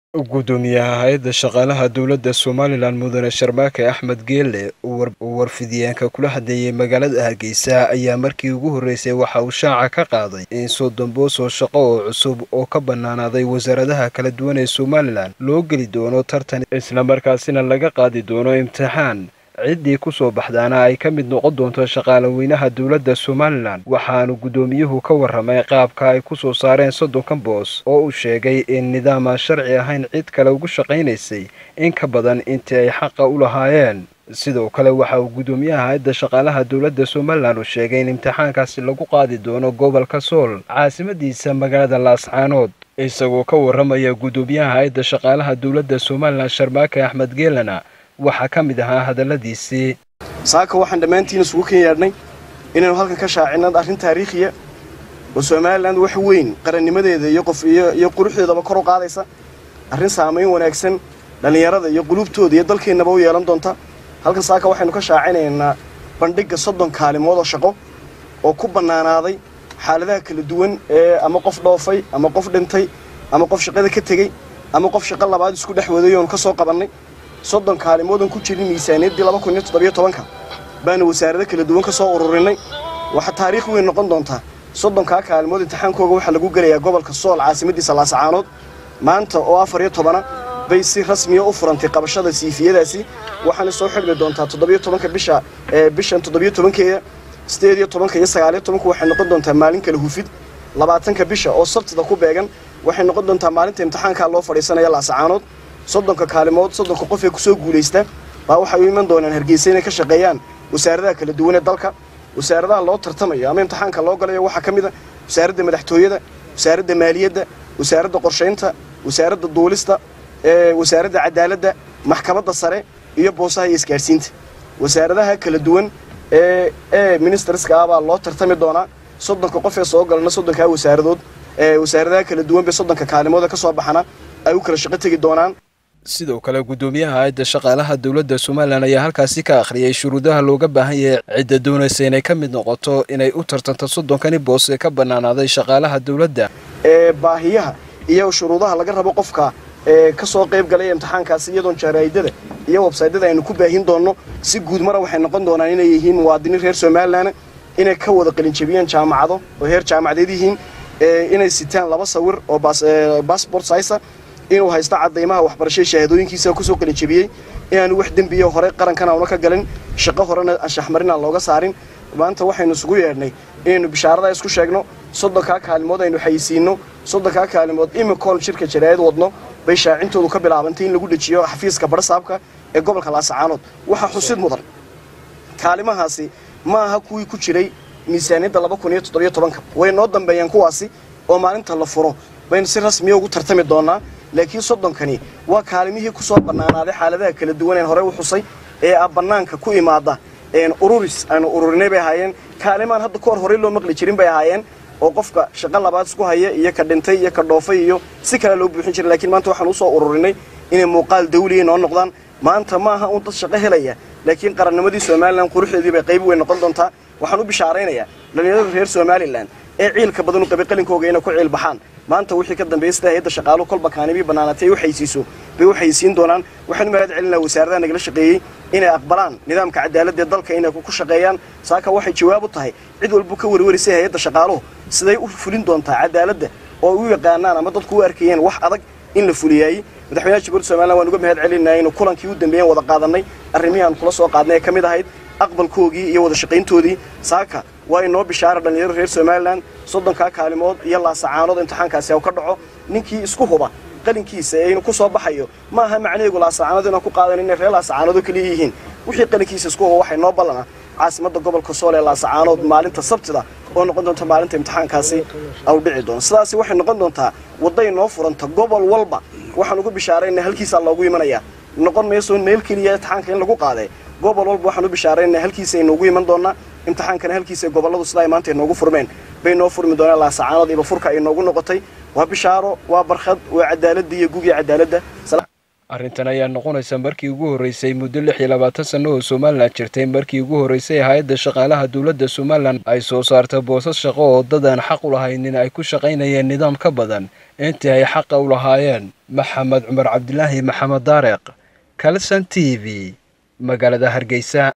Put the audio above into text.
gudoomiyaha hay-adda shaqaalaha dowladda somalilan mudane sharmaake axmed geelle uu warfidiyeenka kula hadleeyey magaalada hargeysa ayaa markii ugu horreysay waxa uu shaaca ka qaaday in soddon boos oo shaqo oo cusub oo ka bannaanaaday wasaaradaha kala duwan ee somalilan loo geli doono tartan islamarkaasina laga qaadi doono imtixaan ciddii ku soo baxdaana ay ka mid noqon doonto shaqaalaweynaha dowladda somalilan waxaanu guddoomiyuhu ka warramay qaabka ay ku soo saareen soddonkan boos oo uu sheegay in nidaam aan sharci ahayn cid kale ugu shaqaynaysay in ka badan intii ay xaqa u lahaayeen sidoo kale waxa uu guddoomiyaha hay-adda shaqaalaha dowladda somalilan uu sheegay in imtixaankaasi lagu qaadi doono gobolka sool caasimadiisa magaalada laascaanood isagoo ka warramaya guddoomiyaha hay-adda shaqaalaha dowladda somalilan sharmaake axmed geelana waxaa ka mid ahaa hadalladiisii saaka waxaan dhammaantiin isugu kan yaadhnay inaynu halkan ka shaacinad arrin taariikhiya oo somalilan wax weyn qarannimadeeda iyo qof iyo quruxdeedaba kor u qaadaysa arrin saamayn wanaagsan dhallinyarada iyo qulubtooda iyo dalkeennaba u yeelan doonta halkan saaka waxaynu ka shaacinaynaa bandhigga soddon kaalimood oo shaqo oo ku bannaanaaday xaaladaha kala duwan ee ama qof dhoofay ama qof dhintay ama qof shaqada ka tegey ama qof shaqo labaad isku dhex waday oonu ka soo qabannay soddon kaalimoodan ku jirin miisaaniyaddii laba kun iyo toddobiyo tobanka baanu wasaarado kala duwan ka soo ururinay waxaa taariikh weyn noqon doontaa soddonkaa kaalimood imtixaankooga waxaa lagu gelayaa gobolka sool caasimadiisa laasacaanood maanta oo afar iyo tobana bay si rasmiya u furantay qabashada siifiyadaasi waxaana soo xidhmi doontaa toddobiyo tobanka bisha bishan toddobiyo tobankeeda sideed iyo tobanka iyo sagaaliyo tobanka waxay noqon doontaa maalin kala hufid labaatanka bisha oo sabtida ku beegan waxay noqon doontaa maalinta imtixaankaa loo fadhiisanaya laasacaanood soddonka kaalimood soddonka qof ee kusoo guulaysta baa waxay u iman doonaan hargeysa inay ka shaqeeyaan wasaaradaha kala duwan ee dalka wasaaradaha loo tartamayo ama imtixaanka loo galayo waxaa ka mid a wasaaradda madaxtooyada wasaaradda maaliyadda wasaaradda qorshaynta wasaaradda duulista wasaaradda cadaaladda maxkamadda sare iyo boosaha iyo isgaadhsiinta wasaaradaha kala duwan ee ee ministerska ah baa loo tartami doonaa soddonka qof ee soo galana soddonkaa wasaaradood wasaaradaha kala duwan bay soddonka kaalimood ee ka soo baxana ay u kala shaqo tegi doonaan sidoo kale guddoomiyaha hay-adda shaqaalaha dowladda somalilan ayaa halkaasi ka akhriyay shuruudaha looga baahan yahay cidda doonaysa inay ka mid noqoto inay u tartanto soddonkani boos ee ka bannaanaaday shaqaalaha dowladda ee baahiyaha iyo shuruudaha laga rabo qofka ee ka soo qayb galaya imtixaankaasi iyadoon jaraa'idada iyo websaydyada aynu ku baahin doonno si guud mara waxay noqon doonaan inay yihiin muwaadiniin reer somalilan inay ka wada qalinjabiyeen jaamacado oo heer jaamacadeed yihiin inay sitaan laba sawir oo bassbort saysa inuu haysto cadaymaha waxbarashada shahaadooyinkiisa kusoo qalinjabiyey inaanu wax dembiya hore qarankan auna ka galin shaqo horena anshaxmarin aan looga saarin maanta waxaynu isugu yeedhnay inaynu bishaarada isku sheegno soddonkaa kaalimood aynu xayisiinno soddonkaa kaalimood imikoon shirka jaraa'id wadno bay shaacintoodu ka bilaabantay in lagu dhejiyo xafiiska barsaabka ee gobolka laasacaanood waxaa xusid mudan kaalimahaasi ma aha kuwii ku jiray miisaaniyadda laba kun iyo toddobiyo tobanka way noo dambeeyeen kuwaasi oo maalinta la furo baynu si rasmiya ugu tartami doonaa laakiin soddonkani waa kaalimihii ku soo bannaanaaday xaaladaha kala duwan een horey u xusay ee a bannaanka ku imaada ururis aanu ururinay bay ahaayeen kaalimaan hadda ka hor horey loo maqli jirin bay ahaayeen oo qofka shaqo labaad isku haya iyo ka dhintay iyo ka dhoofay iyo si kale loo buuxin jiray lakiin maanta waxaan usoo ururinay inay muuqaal dawliya noo noqdaan maanta ma aha uun dad shaqo helaya laakiin qarannimadii somalilan quruxdeedii bay qayb weyn noqon doontaa waxaan u bishaaraynayaa dhallinyarada reer somalilan ee ciilka badan u qabay qalinkooga inay ku ciil baxaan maanta wixii ka dambeeyay sida hay-adda shaqaaluhu kolba kaanibii bannaanatay ay u xaysiiso bay u xaysiin doonaan waxaan u mahad celinaa wasaaradaha nagala shaqeeyey inay aqbalaan nidaamka cadaaladda ee dalka inay ku shaqeeyaan saaka waxay jawaab u tahay cid walbu ka warwarisay hay-adda shaqaaluhu siday u fulin doontaa cadaaladda oo u yaqaanaan ama dadku u arkayeen wax adag in la fuliyaayey madaxweynaha jamhuuriyadda somalilan waan uga mahad celinaa inuu kulankii u dambeeyeen wada qaadannay arrimihii aan kula soo qaadnay ee ka mid ahayd aqbalkoogii iyo wada shaqayntoodii saaka waa inoo bishaara dhallinyarada reer somalilan soddonkaa kaalimood iyo laasacaanood imtixaankaasi u ka dhaco ninkii isku huba qalinkiisa ee inu ku soo baxayo ma aha macnaheegu laasacaanood inaan ku qaadan inay reer laasacaanoodoo keliya yihiin wixii qalinkiisa isku huba waxay noo ballana caasimadda gobolka sool ee laasacaanood maalinta sabtida oo noqon doonta maalinta imtixaankaasi au dhici doono sidaasi waxay noqon doontaa wadday noo furanta gobol walba waxaan ugu bishaarayna halkiisaa loogu imanayaa noqon mayso meel keliya imtixaanka in lagu qaaday gobol walba waxaan u bishaarayna halkiisa aynoogu iman doonaa imtixaankana halkiisa gobolladu sida ay maanta inoogu furmeen bay noo furmi doonaan laasacaanood iba furka ay noogu noqotay waa bishaaro waa barkhad waa cadaaladda iyo gugii cadaaladda arrintan ayaa noqonaysa markii ugu horreysay muddo lix iyo labaatan sanno oo somalilan jirtay markii ugu horreysay hay-adda shaqaalaha dowladda somalilan ay soo saarta boosas shaqo oo dad aan xaq u lahaynin ay ku shaqaynayeen nidaam ka badan intii ay xaqa u lahaayeen maxamed cumar cabdilaahi maxamed daareq kalson t v magaalada hargeysa